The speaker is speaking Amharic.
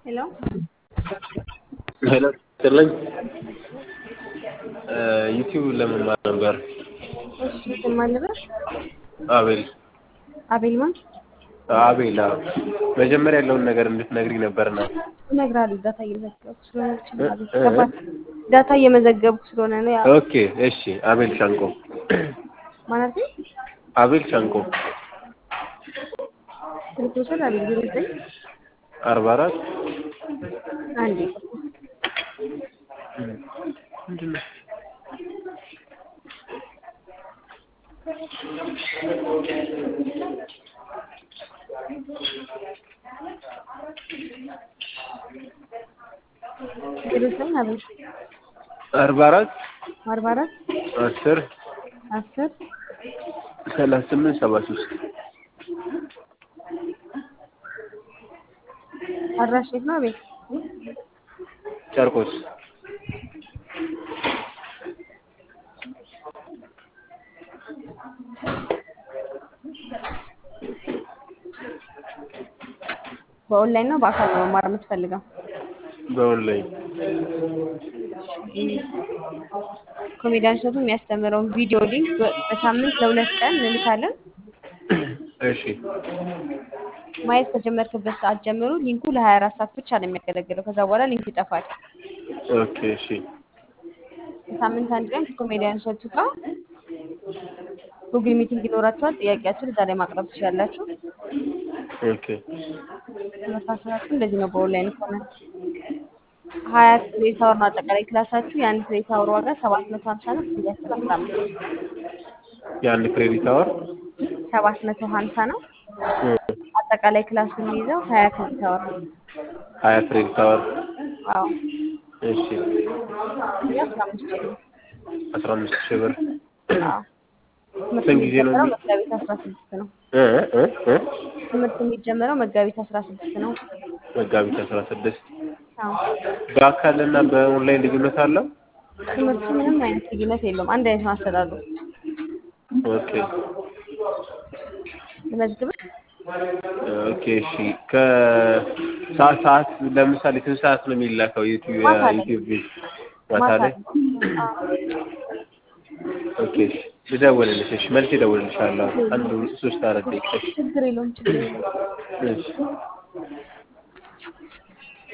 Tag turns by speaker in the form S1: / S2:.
S1: ሄሎ
S2: ሄሎ ጥልኝ ዩቲዩብ ለመማር ነበር።
S1: እሺ ስም ማን ልበል?
S2: አቤል
S1: አቤል ማን?
S2: አቤል አዎ። መጀመሪያ ያለውን ነገር እንድትነግሪኝ ነበርና
S1: እነግርሃለሁ። ዳታ እየመዘገብኩ ስለሆነ ይችላል።
S2: እ- እ-
S1: ገባህ? ዳታ እየመዘገብኩ ስለሆነ ነው። ያው
S2: ኦኬ እሺ። አቤል ሻንቆ
S1: ማለት ነው።
S2: አቤል ሻንቆ
S1: ስልክ ውሰድ። አቤል ዜሮ ዘጠኝ
S2: አርባ አራት
S1: አንዴ
S2: ምንድን ነው?
S1: ዜሮ ዘጠኝ አቤል
S2: አርባ አራት
S1: አርባ አራት
S2: አስር
S1: አስር
S2: ሰላሳ ስምንት ሰባ ሶስት
S1: አድራሽ የት ነው አቤል?
S2: ጨርቆስ
S1: በኦንላይን ነው በአካል ነው መማር የምትፈልገው?
S2: በኦንላይን
S1: ኮሜዲያን እሸቱ የሚያስተምረውን ቪዲዮ ሊንክ በ- በሳምንት ለሁለት ቀን እንልካለን።
S2: እሺ
S1: ማየት ከጀመርክበት ሰዓት ጀምሮ ሊንኩ ለ24 ሰዓት ብቻ ነው የሚያገለግለው። ከዛ በኋላ ሊንኩ ይጠፋል።
S2: ኦኬ እሺ
S1: በሳምንት አንድ ቀን ከኮሜዲያን እሸቱ ጋር ጉግል ሚቲንግ ይኖራችኋል። ጥያቄያችሁን እዛ ላይ ማቅረብ ትችላላችሁ።
S2: ኦኬ
S1: ትምህርት አሰጣጡ እንደዚህ ነው። በኦንላይን ከሆነ ሀያ ክሬዲት አወር ነው አጠቃላይ ክላሳችሁ። የአንድ ክሬዲት አወር ዋጋ ሰባት መቶ ሀምሳ ነው። ክፍያችሁ አስራ አምስት
S2: የአንድ ክሬዲት አወር
S1: ሰባት መቶ ሀምሳ ነው። አጠቃላይ ክላሱ የሚይዘው ሀያ ክሬዲት አወር ነው።
S2: ሀያ ክሬዲት አወር
S1: አዎ
S2: እሺ
S1: ክፍያ አስራ አምስት ሺህ ነው።
S2: አስራ አምስት ሺህ ብር
S1: አዎ ትምህርት
S2: ስንት ጊዜ ነው
S1: የሚጀምረው
S2: የሚ-
S1: መጋቢት አስራ ስድስት ነው።
S2: እ እ እ
S1: ትምህርት የሚጀምረው መጋቢት አስራ ስድስት ነው።
S2: መጋቢት አስራ ስድስት
S1: አዎ
S2: በአካልና በኦንላይን ልዩነት አለው?
S1: ትምህርቱ ምንም አይነት ልዩነት የለውም። አንድ አይነት ነው አሰጣጡ።
S2: ኦኬ
S1: ልመዝግብህ?
S2: ኦኬ እሺ ከሰዓት ሰዓት ለምሳሌ ስንት ሰዓት ነው የሚላከው ዩቲዩብ
S1: ማታ ላይ።
S2: ዩቲዩብ ማታ
S1: ማታ
S2: ላይ?
S1: ላይ። አዎ
S2: ኦኬ እሺ ልደውልልሽ እሺ መልስ እደውልልሻለሁ አንድ ሶስት አራት ደቂቃ እሺ
S1: ችግር የለውም ችግር የለውም።
S2: እሺ